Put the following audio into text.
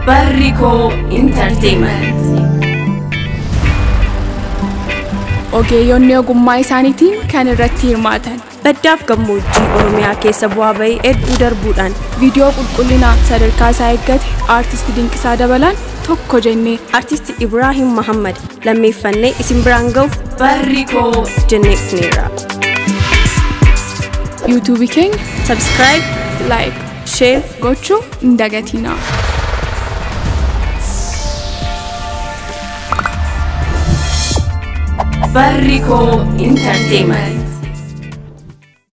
Barrikoo Intarteementii. Ogeeyyonni ogummaa isaaniitiin kan irratti hirmaatan Baddaaf gammoojjii Oromiyaa keessa bu'aa bahii hedduu darbuudhaan viidiyoo qulqullinaa sadarkaa isaa eeggate aartisti Dinqisaa Dabalaan tokko jennee artisti Ibraahim Mahammad lammeeffannee isin biraan ga'uuf Barrikoo jennee dhufneerra. yuutuubii keenya Subscribe, laayik share, gochuu hin dagatinaa. Barrikoo Intarteementii.